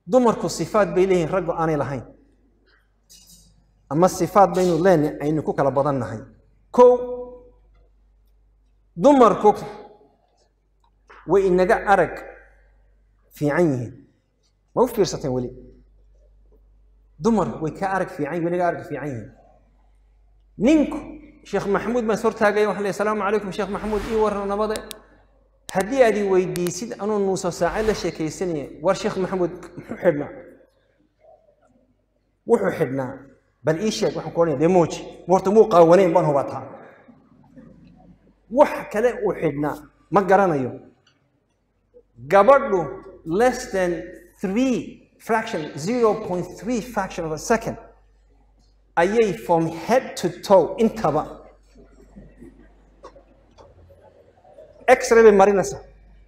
dumarku sifaad bay leeyihiin raggu aanay lahayn ama sifaad baynu leenahay aynu ku kala badan nahay kow dumarku way inaga arag fiican yihiin ma u fiirsateen weli dumarku way ka arag fiican way inaga arag fiican yihiin ninku sheekh maxamuud baan hortaagaya waxaan leeyahay asalaamu calaykum sheekh maxamuud ii warran nabade haddii aad i weydiisid anuu nuuso saace la sheekaysanaya war sheekh maxamuud muxuu xidhnaa wuxuu xidhnaa bal ii sheeg waxaan ku odhanaya dee mooji horta muu qaawanayn baan hubataa wax kale uu xidhnaa ma garanayo gabadhu less than three fraction zero point three fraction of a second ayay from head to toe intaba x-ray bay marinaysaa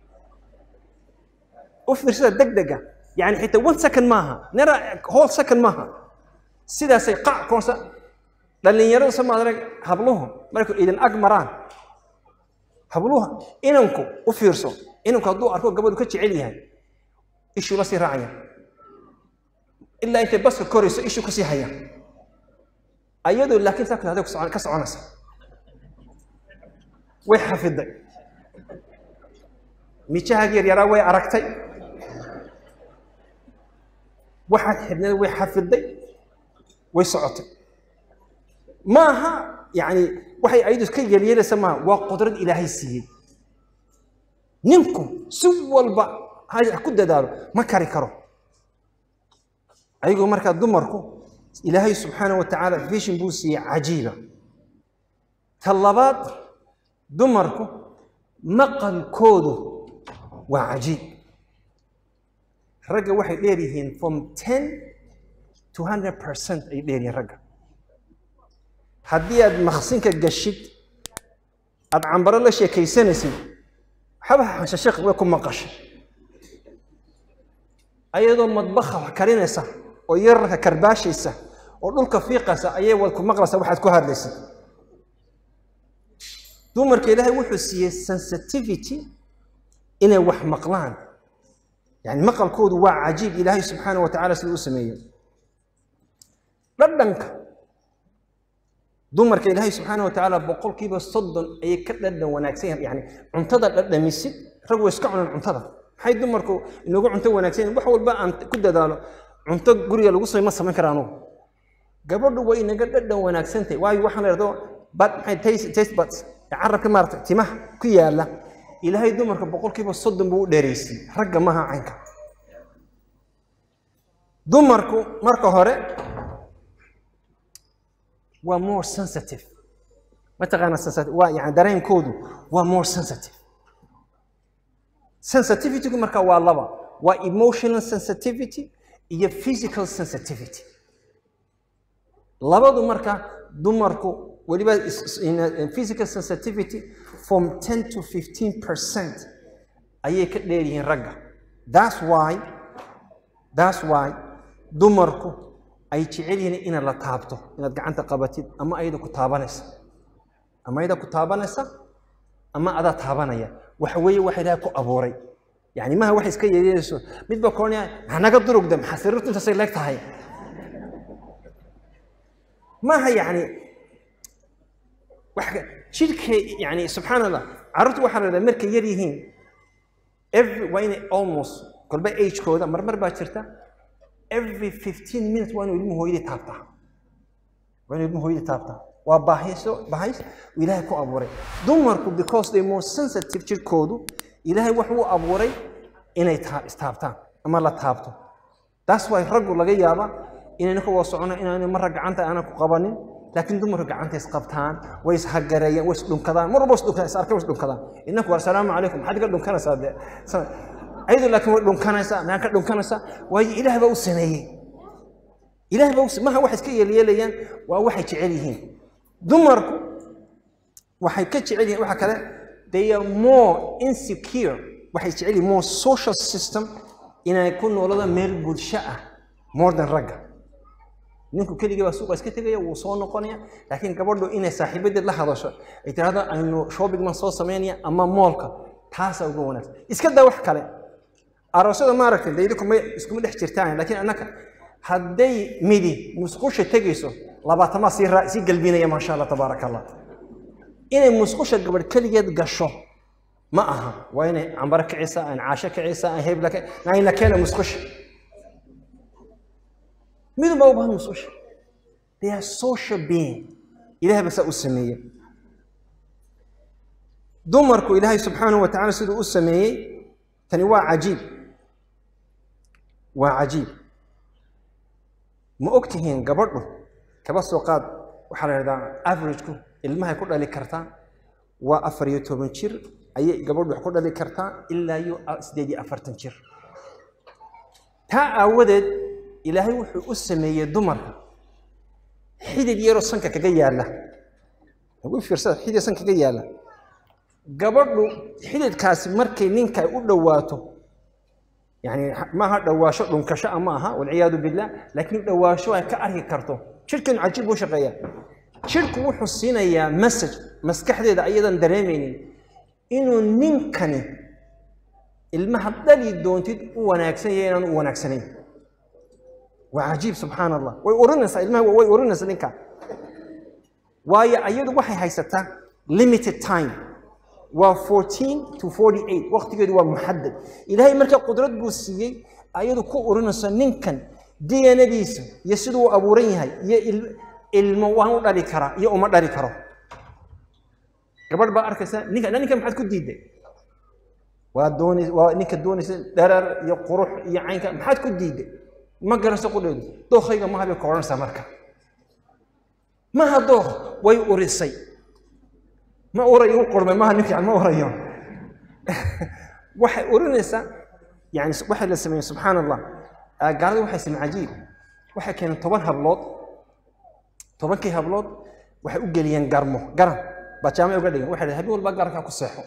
u fiirsada deg dega yani xitaa one second maaha nera whole second maaha sidaasay qac koonsa dhallinyaradu sama adag habluhu markay idin ag maraan habluha inanku u fiirso inanku hadduu arko gabadhu ka jecel yahay ishuu la sii raacaya ilaa intay baska korayso ishuu kasii haya ayadoo laakiin saa kale ka soconaysa way xafiday mijahaagi yaryaraa way aragtay waxaad xidhneed way xafiday way socotay maaha yani waxay ayadu ka yeelyeelaysa maaha waa qudrad ilaahay siiyey ninku si walba ha ku dadaalo ma kari karo ayagoo markaa dumarku ilaahay subxaana wa tacaala vision buu siiyey cajiiba ta labaad dumarku maqalkoodu waa cajiib ragga waxay dheer yihiin from ten to hundred percent ay dheer yihiin ragga haddii aad maqsinka gashid aad cambaro la sheekaysanaysid waxba xanshasheekh way ku maqashay ayadoo madbaha wax karinaysa oo yararka karbaashaysa oo dhulka fiiqaysa ayay wad ku maqlaysa waxaad ku hadlaysid dumarka ilaahay wuxuu siiyey sensitivity inay wax maqlaan yani maqalkoodu waa cajiib ilaahay subxaana wa tacala siduu u sameeyey dhadhanka dumarka ilaahay subxaana wa tacaala boqolkiiba soddon ayay ka dhadhan wanaagsan yahan yani cuntada dhadhamisid rag way iska cunaan cuntada maxay dumarku inoogu cunto wanaagsan yahin wax walba aan ku dadaalo cunto guriga lagu samay ma samayn kara anugu gabadhu way inaga dhadhan wanaagsantahay waayo waxaan leerdo bad maxay taste taste buds ee carabka maarata timaha ku yaala ilaahay dumarka boqolkiiba soddon buu u dheeraysay ragga maha caynka dumarku marka hore waa more sensitive mataqaana sensitive waa yani dareenkoodu waa more sensitive sensitivitygu marka waa laba waa emotional sensitivity iyo physical sensitivity labadu marka dumarku weliba physical sensitivity from 10 to 15 percent ayay ka dheer yihiin ragga that's why that's why dumarku ay jecel yihiin inaad la taabto inaad gacanta qabatid ama ayada ku taabanaysa ama ayada ku taabanaysa ama adaa taabanaya waxa weeye waxa ilaahay ku abuuray yani maha wax iska yeeyeeyso midba koonaya hanaga durugda maxaa sariirtu intaasay leeg tahay maaha yani jidhka yani subxaan allah carruurtu waxaa la dhahdaa markay yar yihiin every waa inay almost kolba agekooda marmar baa jirta every fifteen minutes waa inuu ilmuhu hooyadii taabtaa waa inuu ilmuhu hooyadii taabtaa waa baahayso bahays uu ilaahay ku abuuray dumarku because they more sensitive jirkoodu ilaahay wuxuu abuuray inay istaabtaan ama la taabto taas waa raggu laga yaaba inayna ka wada socono inaanu marra gacanta aanan ku qabanin laakiin dumarku gacanta isqabtaan way ishagareeyaan way isdhunkadaan mar walba isdhunkadaan is arkay way isdhunkadaan inaku war salaamu calaykum maxaad iga dhunkanaysaa dee ayadu laakiin way dhunkanaysaa maxaa ka dhunkanaysaa waayo ilaah baa u sameeyey ilaah baa u maha waxay iska yeelyeelayaan waa waxay jecel yihiin dumarku waxay ka jecel yihiin waxa kale they are more insecure waxay jecel yihiin more social system inay ku noolada meel bulsho ah more than ragga ninku keligii baa suuqa iska tegaya wuu soo noqonaya laakiin gabadhu inay saaxiibadeed la hadasho ay tirahdo aynu shopping man soo samaynaya ama moolka taasaa uga wanaagsan iska daa wax kale aroosyada maaragtay daydi kuma iskuma dhex jirtaan laakiin annaka hadday midi musqusha tegayso labaatamaa sii raa sii galbinaya maasha allah tabaaraka allah inay musqusha gabadh keligeed gasho ma aha waa inay cambaro kicisa aan caasho kicisa aan hebla ayna keena musqusha midun baa u bahan musqusha they are social being ilahay baa saa u sameeyey dumarku ilaahay subxaanahu wa tacala siduu u sameeyey tani waa cajiib waa cajiib ma og tihiin gabadhu kaba soo qaad waxaa la yidhahdaa averageku ilmahay ku dhali kartaa waa afar iyo toban jir ayay gabadhu wax ku dhali kartaa ilaa iyo siddeed iyo afartan jir taa aawadeed ilaahay wuxuu u sameeyey dumarka xidid yaroo sanka kaga yaalla ugu fiirsada xidid sanka kaga yaalla gabadhu xididkaasi markay ninka ay u dhowaato yani maaha dhawaasho dhunkasho a ma aha walciyaadu billah laakiin dhawaasho ay ka arki karto jirhkeenu cajiib buu shaqeeyaa jirhku wuxuu siinayaa message maskaxdeeda ayadan dareemaynin inuu ninkani ilmaha dhali doontid u wanaagsan yahay inaan u wanaagsanayn waa cajiib subxaan allah way urinaysaa ilmaha way urinaysaa ninka waayo ayadu waxay haysataa limited time waa 14 to 48 waqtigeedu waa muxadad ilaahay marka qudrad buu siiyey ayadu ku urinayso ninkan dnadiisa iyo siduu u abuuran yahay iyo ilmo waan u dhali karaa iyo uma dhali karo gabadh baa arkaysa ninka ninka maxaad ku diiday waa doonay waa ninka doonaysa dharar iyo qurux iyo caynka maxaad ku diiday ma garanayso qudheedu dookayga maha bay ka odhanaysaa marka maha dook way urisay ma urayo u qurmay maha nin fiican ma urayo waxay urinaysaa yani waxay la sameeyey subxaan allah gaalada waxay sameeyeen cajiib waxay keeneen toban hablood tobankii hablood waxay u geliyeen garmo garan baa jaamay uga dhigan waxay habeen walba garankaa ku seexo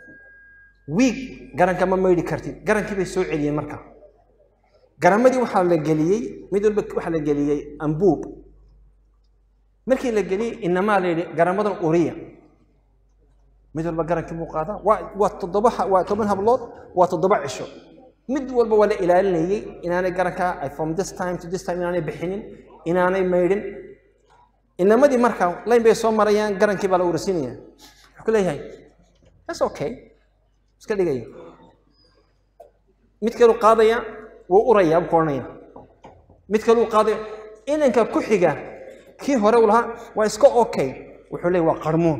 wiig garanka ma maydhi kartid garankii bay soo celiyeen marka garamadii waxaa la geliyey mid walba waxaa la geliyey ambuub markii la geliyey inamaa la yidhi garamadan uriya mid walba garankii buu qaadaa waa waa toddoba waa toban hablood waa toddoba cisho mid walba waa la ilaalinayey inaanay garankaa from this time to this time inaanay bixinin inaanay maydhin inamadii markaa layn bay soo marayaan garankii baa la ursinaya wuxuu ku leeyahay that's okay iska dhigaya mid kaluu qaadaya wuu uraya buu ku odhanaya mid kaluu qaadaya inanka ku xiga kii hore uu lahaa waa iska okay wuxuu leeyahy waa qarmuun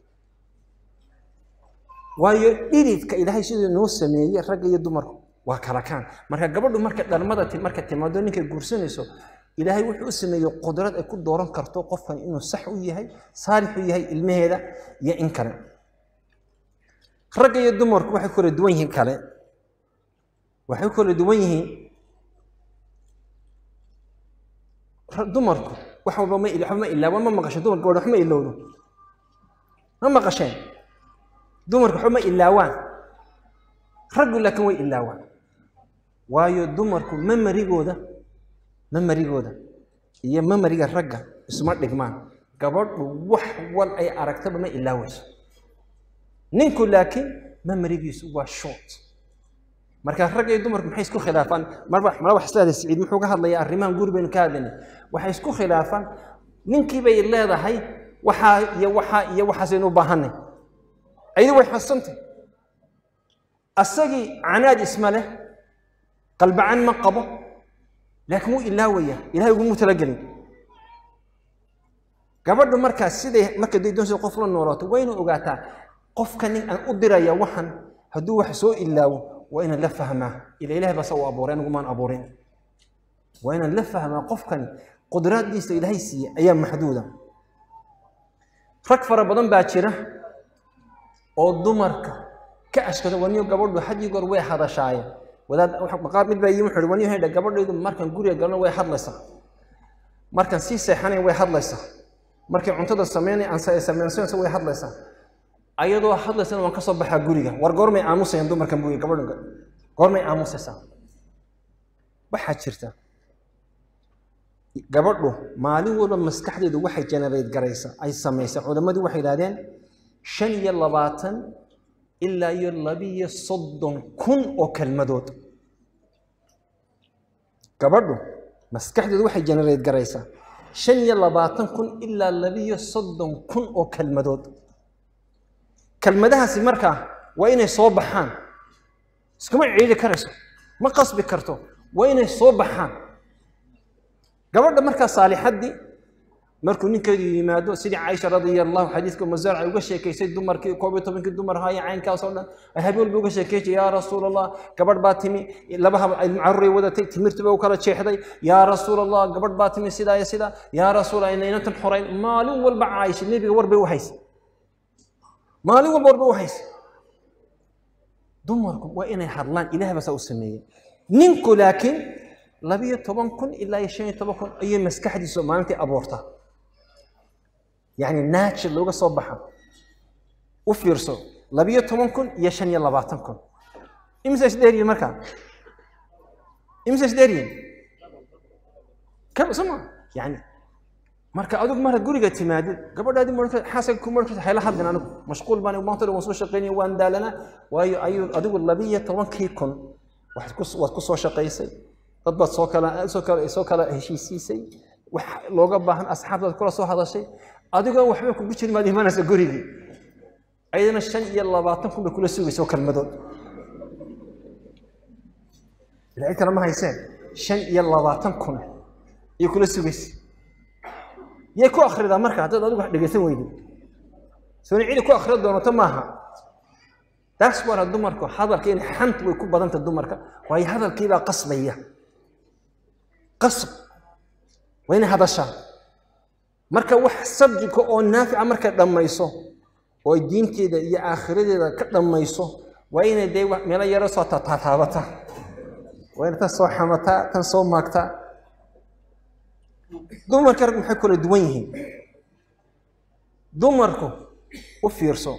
waayo dhididka ilaahay siduu noo sameeyey ragga iyo dumarku waa kala kaan marka gabadhu marka dhalmada marka timaado ninkay guursanayso ilaahay wuxuu u sameeyey qudrad ay ku dooran karto qofkan inuu sax u yahay saalix u yahay ilmaheeda iyo in kale ragga iyo dumarku waxay kala duwan yihiin kale waxay kala duwan yihiin dumarku wax walba ma waxba ma ilaawan ma maqasho dumar gabadh wax ma ilowdo ma maqasheen dumarku waxba ma ilaawaan raggu laakiin way ilaawaan waayo dumarku mamarigooda mamarigooda iyo mamariga ragga isma dhigmaan gabadhu wax wal ay aragtaba ma ilaawayso ninku laakiin mamarigiisu waa short marka ragga iyo dumarku maxay isku khilaafaan marba mala wax isleedahay siciid muxuu ka hadlayaa arrimahan guri baynu ka hadlaynay waxay isku khilaafaan ninkii bay leedahay waxaa iyo waxaa iyo waxaasaynu u baahanay ayadu way xasantay asagii canaad isma leh qalbacan ma qabo laakiin wuu ilaawaya ilahay ugumuu talagelin gabadhu markaas siday markay day doonaysa qof la noolaato waa inuu ogaataa qofka nin aan u diraya waxan hadduu wax soo ilaawo waa inaan la fahmaa ila ilahay baa sa u abuuray anigumaan abuurin waa inaan la fahmaa qofkani qudraaddiisa ilaahay siiye ayaa maxduuda rag fara badan baa jira oo dumarka ka ashkada waniyo gabadhu had iyo goor way hadashaaye wadaad qaar mid baa yimi wuxuu ihi waniyo hedha gabadhaydu markaan guriga galno way hadlaysaa markaan sii seexanayn way hadlaysaa markay cuntada sameynay aan sameynsanayso way hadlaysaa ayadoo hadlaysana waan ka soo baxaa guriga war goormay aamusayaan dumarkan buuyi gabadhu goormay aamusaysaa waxaa jirta gabadhu maalin walba maskaxdeedu waxay generate garaysa ay samaysa culammadii waxay yidhahdeen shan iyo labaatan ilaa iyo labiyo soddon kun oo kelmadood gabadhu maskaxdeedu waxay generate garaysaa shan iyo labaatan kun ilaa labiyo soddon kun oo kelmadood kelmadahaasi markaa waa inay soo baxaan iskuma ciidi karayso ma qasbi karto waa inay soo baxaan gabadha markaa saalixaddii markuu ninkeedu yimaado sidii caaisha radia allahu xadiiska masarca uga sheekaysay dumarkii koob iyo tobankii dumar haya caynkaas oo dhan ay habeen walba uga sheekeysay yaa rasuul allah gabadh baa timi laba hab ay caruuray wadatay timirtiba u kala jeexday yaa rasuul allah gabadh baa timi sidaa iyo sidaa yaa rasuul ayna inantan xorayn maalin walba caaisha nebiga war bay u haysay maalin walba war bay u haysay dumarku waa inay hadlaan ilaah baa saa u sameeyey ninku laakiin labiyo toban kun ilaa iyo shan iyo toban kun ayay maskaxdiisu maalintii abuurtaa yacni naajir looga soo baxa u fiirso labiyo toban kun iyo shan iyo labaatan kun imisa isdheeriyin markaa imisa isdheeriyin ka soma yani marka adigu marka guriga timaadid gabadhaadii marka xaasaga ku marka hayla hadlin anigu mashquul baan maanta waan soo shaqaynaya waan daalanaa waayo ayuu adigu labiyo tobankii kun waxaad ku waad ku soo shaqaysay dad baad soo kala soo kala soo kala heshiisiisay wax looga baahan asxaabtaad kula soo hadashay adigoo waxba kugu jirin maad imanaysa gurigii ayadana shan iyo labaatan kun bay kula sugaysa oo kelmadood ilaa cid kale ma hayseen shan iyo labaatan kun ayay kula sugaysa yay ku akhridaa marka haddaad adigu wax dhegaysan weydid sooni cidi ku akhri doonato maaha taas waana dumarku hadalka in xant way ku badanta dumarka waayo hadalkiibaa qasbaya qasb waa inay hadashaa marka wax sabjika oo naafica markay dhammayso oo ay diinteeda iyo aakhiradeeda ka dhammayso waa inay dee meelo yaro soo taataabata waa inay tan soo xamataa tan soo maagtaa dumarka rag maxay kala duwan yihiin dumarku u fiirso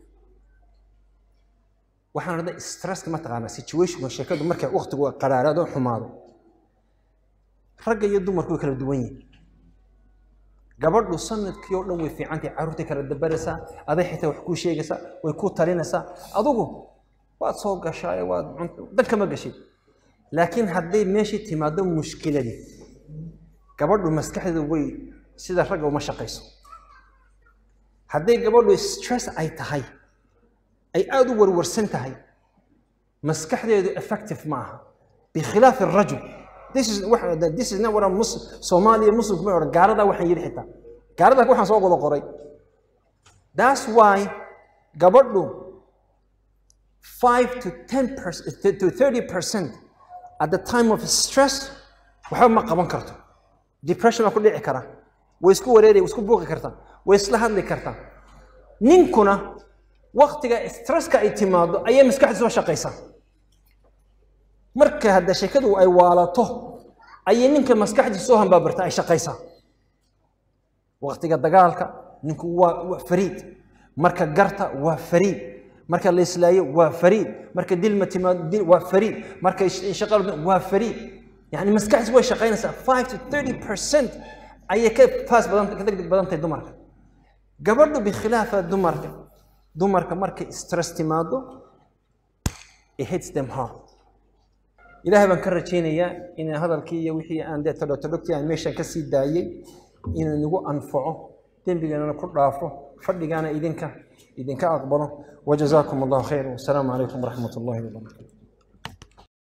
waxaan odhanay stresska mataqaanaa situationka sheekadu markay waqtigu qaraaraado xumaado ragga iyo dumarku way kala duwan yihiin gabadhu sanadkii oo dhan way fiicantahay carruurtay kala dabaraysaa aday xitaa wax kuu sheegaysaa way kuu talinaysaa adugu waad soo gashaaye waad danka ma gashid laakiin hadday meeshii timaado mushkiladii gabadhu maskaxdeedu way sida ragga uma shaqayso hadday gabadhu stress ay tahay ay aada u warwarsan tahay maskaxdeedu effective ma aha bikhilaaf arajul this is this is not what I'm Muslim Soomaaliya Muslimku ma oran gaarada waxaan yiri xitaa gaarada waxaan soo wada qoray that's why gabadhu 5 to 10 percent to 30 percent at the time of stress waxba ma qaban karto depression ku dhici kara way isku wareeri way isku buuqi kartaa way isla hadli kartaa ninkuna waqtiga stresska ay timaado ayay maskaxda soo shaqaysaa marka hadda sheekadu ay waalato ayay ninka maskaxdiisa soo hambaabarta ay shaqaysaa waqtiga dagaalka ninku waa waa fariid marka garta waa fariid marka la islaayo waa fariid marka dilma timaado dil waa fariid marka shaqadu waa fariid yani maskaxdiisa way shaqaynaysaa 5 to 30 percent ayay ka faas badan ka degdeg badan tahay dumarka gabadhu bikhilaafa dumarka dumarka markay stress timaado it hits them hard ilaahay baan ka rajaynayaa inaan hadalkii iyo wixii aan dee todhotodhogtii aan meeshan ka sii daayey inuu nagu anfaco dembigana ku dhaafo fadhigaana idinka idinka aqbalo wajazaakum allahu khayr wasalaamu calaykum waraxmat ullahi wabarakatu